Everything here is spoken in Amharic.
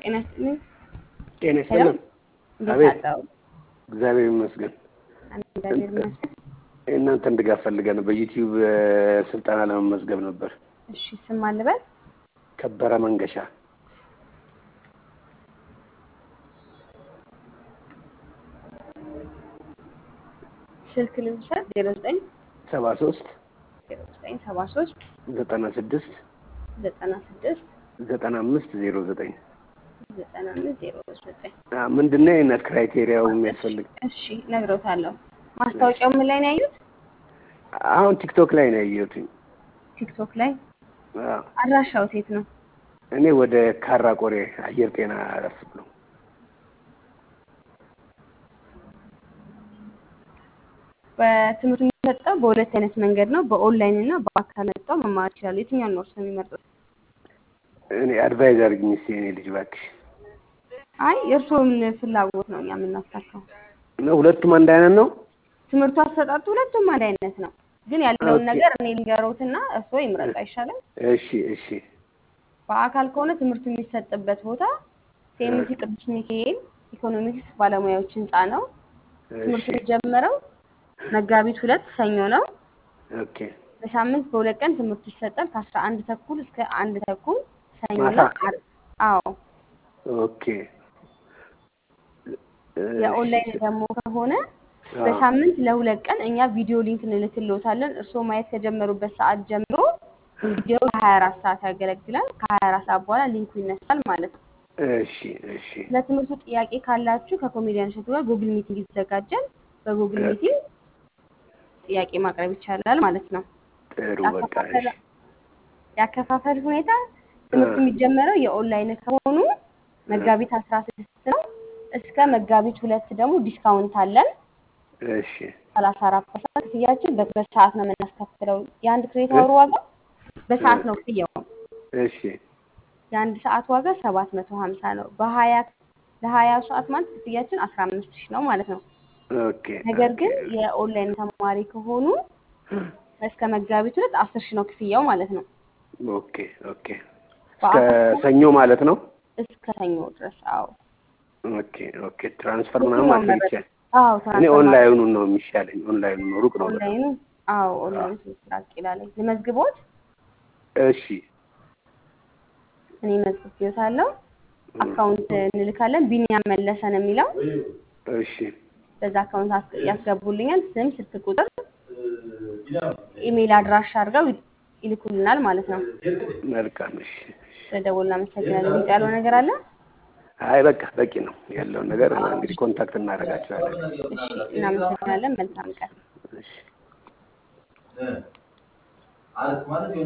ጤና ይስጥልኝ። ጤና ይስጥልን። እንዴት አቤት አደሩ? እግዚአብሔር ይመስገን። እግዚአብሔር ይመስገን። እናንተን ድጋፍ ፈልገን በዩቲዩብ ስልጠና ለመመዝገብ ነበር። እሺ ስም ማን ልበል? ከበረ መንገሻ ስልክ ልውሰድ። ዜሮ ዘጠኝ ሰባ ሶስት ዜሮ ዘጠኝ ሰባ ሶስት ዘጠና ስድስት ዘጠና ስድስት ዘጠና አምስት ዜሮ ዘጠኝ ዘጠና አምስት ዜሮ ዘጠኝ ምንድን ነው የነት ክራይቴሪያው የሚያስፈልግ? እሺ እነግረውታለሁ። ማስታወቂያው ምን ላይ ነው ያዩት? አሁን ቲክቶክ ላይ ነው ያየሁትኝ። ቲክቶክ ላይ። አዎ። አድራሻው የት ነው? እኔ ወደ ካራ ቆሬ አየር ጤና አረፍ ብሎ በትምህርት የሚሰጠው በሁለት አይነት መንገድ ነው። በኦንላይን እና በአካል መጥተው መማር ይችላሉ። የትኛውን ነው እርስዎ የሚመርጡት? እኔ አድቫይዝ አድርግኝ እስኪ የእኔ ልጅ እባክሽ። አይ የእርስዎን ፍላጎት ነው እኛ የምናሳካው። ነው ሁለቱም አንድ አይነት ነው? ትምህርቱ አሰጣጡ ሁለቱም አንድ አይነት ነው። ግን ያለውን ኦኬ። ነገር እኔ ልንገሮትና እርስዎ ይምረጡ አይሻልም? እሺ እሺ በአካል ከሆነ ትምህርቱ የሚሰጥበት ቦታ ሴሚሲ ቅዱስ ሚካኤል ኢኮኖሚክስ ባለሙያዎች ህንፃ ነው። ትምህርቱ እሺ የሚጀመረው መጋቢት ሁለት ሰኞ ነው። ኦኬ በሳምንት በሁለት ቀን ትምህርቱ ይሰጣል። ከአስራ አንድ ተኩል እስከ አንድ ተኩል ሰኞና ማታ? ዓርብ። አዎ ኦኬ የኦንላይን እሺ። ደግሞ ከሆነ አዎ። በሳምንት ለሁለት ቀን እኛ ቪዲዮ ሊንክ እንልክልዎታለን። እርስዎ ማየት ከጀመሩበት ሰዓት ጀምሮ ቪዲዮ ሀያ አራት ሰዓት ያገለግላል። ከሀያ አራት ሰዓት በኋላ ሊንኩ ይነሳል ማለት ነው። እሺ እሺ ለትምህርቱ ጥያቄ ካላችሁ ከኮሜዲያን እሸቱ ጋር ጉግል ሚቲንግ ይዘጋጃል። በጉግል ሚቲንግ ጥያቄ ማቅረብ ይቻላል ማለት ነው። ጥሩ በቃ ያከፋፈል እሺ። ያከፋፈል ሁኔታ ትምህርቱ የሚጀመረው የኦንላይን ከሆኑ መጋቢት አስራ ስድስት ነው። እስከ መጋቢት ሁለት ደግሞ ዲስካውንት አለን። እሺ ሰላሳ አራት ፐርሰንት ክፍያችን በ- በሰዓት ነው የምናስከፍለው። የአንድ ክሬዲት አወር ዋጋ በሰዓት ነው ክፍያው። እሺ የአንድ ሰዓት ዋጋ ሰባት መቶ ሀምሳ ነው። በሀያ ለሀያ ሰዓት ማለት ክፍያችን አስራ አምስት ሺህ ነው ማለት ነው። ኦኬ ነገር ኦኬ ግን የኦንላይን ተማሪ ከሆኑ እስከ መጋቢት ሁለት አስር ሺህ ነው ክፍያው ማለት ነው። ኦኬ ኦኬ እስከ በአካል ሰኞ ማለት ነው። እስከ ሰኞ ድረስ። አዎ ኦኬ ኦኬ ትራንስፈር ምናምን ማድረግ ይቻላል። አዎ እኔ ትራንስፈር ኦንላይኑን ነው የሚሻለኝ። ኦንላይኑ ነው ሩቅ ነው በጣም። ኦንላይኑ አዎ ኦንላይኑ ትንሽ ራቅ ይላል። ልመዝግቦት እሺ እኔ መዝግቤዎታለሁ። አካውንት እንልካለን። ቢኒያም መለሰ ነው የሚለው እሺ በዛ አካውንት አስ- ያስገቡልኛል። ስም፣ ስልክ ቁጥር፣ ኢሜይል አድራሻ አድርገው ይ- ይልኩልናል ማለት ነው። መልካም እሺ እሺ። ስለደወሉ እናመሰግናለን። ግልጽ ያለው ነገር አለ? አይ በቃ በቂ ነው ያለውን ነገር እንግዲህ ኮንታክት እናደርጋቸዋለን። እሺ እናመሰግናለን። መልካም ቀን። እሺ